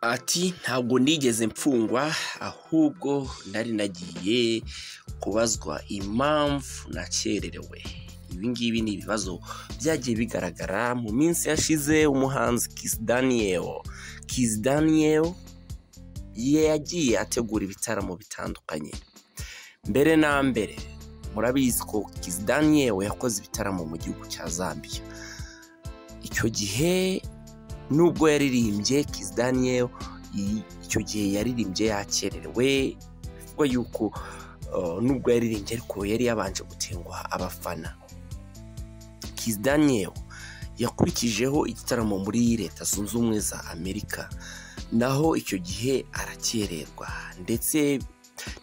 Ati ntabwo nigeze mfungwa ahubwo nari nagiye kubazwa impamvu nakererewe, ibi ngibi ni ibibazo byagiye bigaragara mu minsi yashize umuhanzi Kiss Daniel, Kiss Daniel yagiye ategura ibitaramo bitandukanye, mbere na mbere murabizi ko Kiss Daniel yakoze ibitaramo mu gihugu cya Zambia, icyo gihe nubwo yaririmbye Kiss Daniel icyo gihe yaririmbye yakererewe kuko yuko uh, nubwo yaririmbye ariko yari yabanje gutengwa abafana Kiss Daniel yakurikijeho igitaramo muri leta zunze ubumwe za amerika naho icyo gihe arakererwa ndetse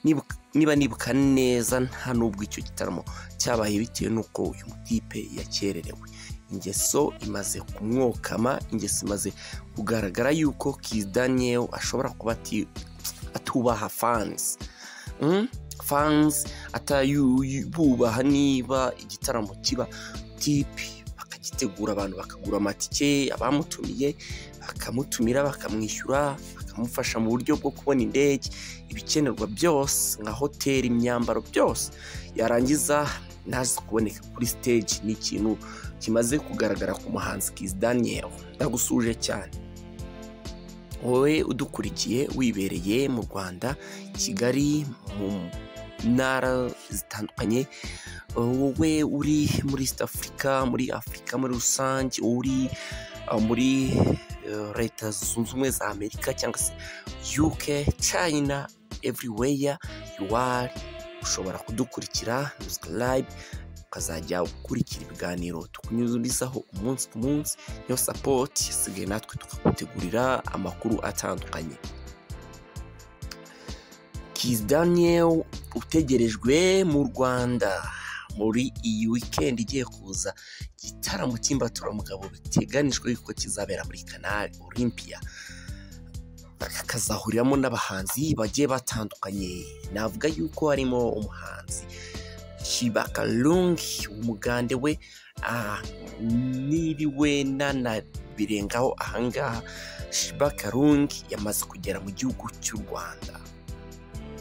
nibuka niba nibuka neza nta n'ubwo icyo gitaramo cyabaye bitewe n'uko uyu mutipe yakererewe ingeso imaze kumwokama ingeso imaze kugaragara yuko Kiss Daniel ashobora kuba ati- atubaha fans Mm? fans atayububaha niba igitaramo kiba tipi bakagitegura abantu bakagura amatike abamutumiye bakamutumira bakamwishyura bakamufasha mu buryo bwo kubona indege ibikenerwa byose nka hoteli imyambaro byose yarangiza naze kuboneka kuri stage ni ikintu kimaze kugaragara ku muhanzi Kiss Daniel ndagusuje cyane wowe udukurikiye wibereye mu Rwanda i Kigali mu ntara zitandukanye wowe uri muri East Africa muri Afurika muri rusange uri uh, muri uh, leta zunze ubumwe za Amerika cyangwa se UK China everywhere you are ushobora kudukurikira subscribe ukazajya ukurikira ibiganiro tukunyuzurizaho umunsi ku munsi iyo sapoti isigaye natwe tukagutegurira amakuru atandukanye Kiss Daniel utegerejwe mu Rwanda muri iyi weekend igiye kuza igitaramo cy'imbaturamugabo biteganijwe yuko kizabera muri Canal Olympia kakazahuriramo n'abahanzi bagiye batandukanye navuga yuko harimo umuhanzi Shibakalungi umugande we ah, niriwe nanabirengaho ahangaha Shibakalungi yamaze kugera mu gihugu cy'u Rwanda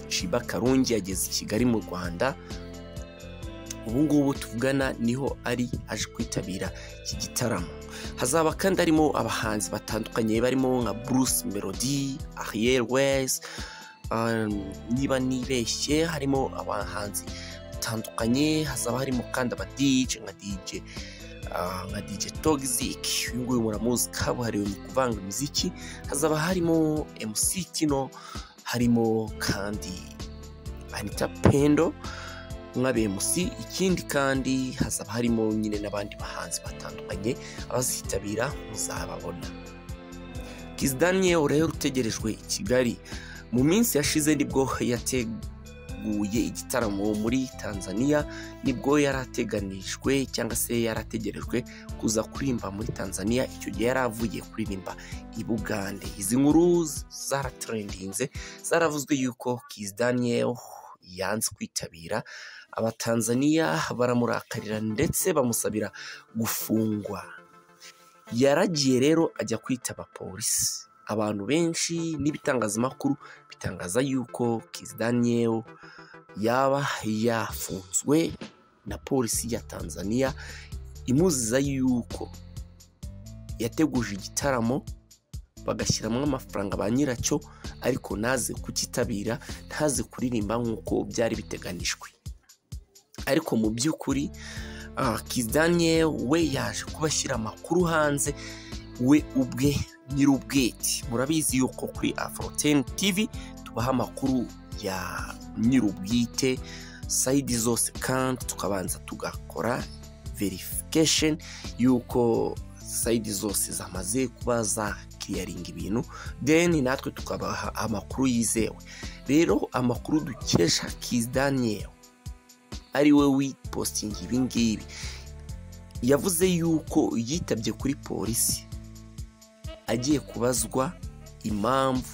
Shibakalungi yageze i Kigali mu Rwanda ubu ngubu tuvugana niho ari aje kwitabira iki gitaramo hazaba kandi harimo abahanzi batandukanye barimo nka Bruce Melody, Ariel West um, niba nibeshye harimo abahanzi batandukanye hazaba harimo kandi aba DJ nka DJ ah, nka DJ Toxic uyu nguyu muramuzi kabuhariwe mu kuvanga imiziki hazaba harimo MC Kino harimo kandi Anita Pendo nka BMC ikindi kandi hazaba harimo nyine n'abandi bahanzi batandukanye abazitabira muzababona Kiss Daniel rero utegerejwe i Kigali mu minsi yashize nibwo yateguye igitaramo muri Tanzania nibwo yarateganijwe cyangwa se yarategerejwe kuza kuririmba muri Tanzania icyo gihe yari avuye kuririmba i Bugande izi nkuru zaratrendinze zaravuzwe yuko Kiss Daniel yanze kwitabira abatanzaniya baramurakarira ndetse bamusabira gufungwa yaragiye rero ajya kwitaba polisi abantu benshi n'ibitangazamakuru bitangaza yuko Kiss Daniel yaba yafunzwe na polisi ya Tanzania imuziza yuko yateguje igitaramo bagashyiramo amafaranga ba nyiracyo ariko ntaze kukitabira ntaze kuririmba nk'uko byari biteganijwe ariko mu by'ukuri ah, Kiss Daniel we yaje kubashyira amakuru hanze we ubwe nyir'ubwite murabizi yuko kuri afroten tv tubaha amakuru ya nyir'ubwite sayidi zose kandi tukabanza tugakora verification yuko sayidi zose zamaze kuba zakiyaringa ibintu deni natwe tukabaha amakuru yizewe rero amakuru dukesha Kiss Daniel ari we wipostinga ibi ngibi yavuze yuko yitabye kuri polisi agiye kubazwa impamvu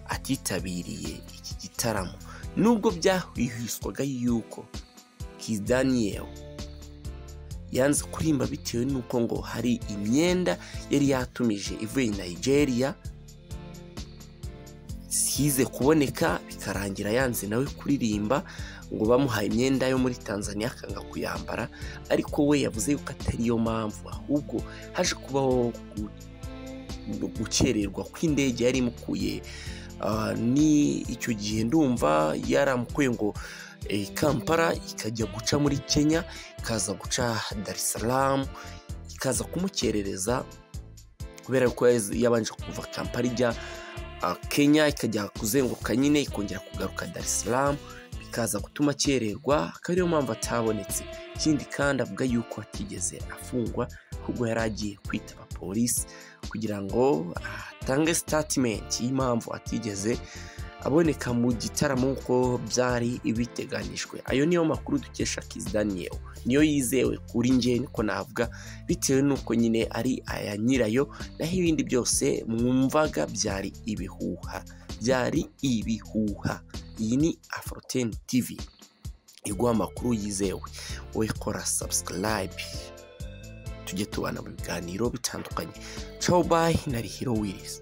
atitabiriye iki gitaramo nubwo byahwihwiswaga yuko Kiss Daniel yanze kurimba bitewe n'uko ngo hari imyenda yari yatumije ivuye i nigeria size kuboneka bikarangira yanze nawe kuririmba ngo bamuhaye imyenda yo muri tanzania akanga kuyambara ariko we yavuze yuko atari yo mpamvu ahubwo haje kubaho gukererwa kw'indege yari imukuye Ah, ni icyo gihe ndumva yaramukuye ngo eh, kampala ikajya guca muri kenya ikaza guca dar es salaam ikaza kumukerereza kubera ko yaz- yabanje kuva kampala ijya ah, kenya ikajya kuzenguruka nyine ikongera kugaruka dar es salaam bikaza gutuma akererwa akaba ariyo mpamvu atabonetse ikindi kandi avuga yuko atigeze afungwa ahubwo yari agiye kwitaba polisi kugira ngo atange sitatimenti y'impamvu atigeze aboneka mu gitaramo nk'uko byari biteganijwe ayo niyo makuru dukesha kizi daniel niyo yizewe kuri nge niko navuga bitewe n'uko nyine ari aya nyirayo naho ibindi byose mwumvaga byari ibihuha byari ibihuha iyi ni afroteni tivi iguha amakuru yizewe wowe kora sabusikarayibe tujye tubana mu biganiro bitandukanye Ciao bye na Hero Willis.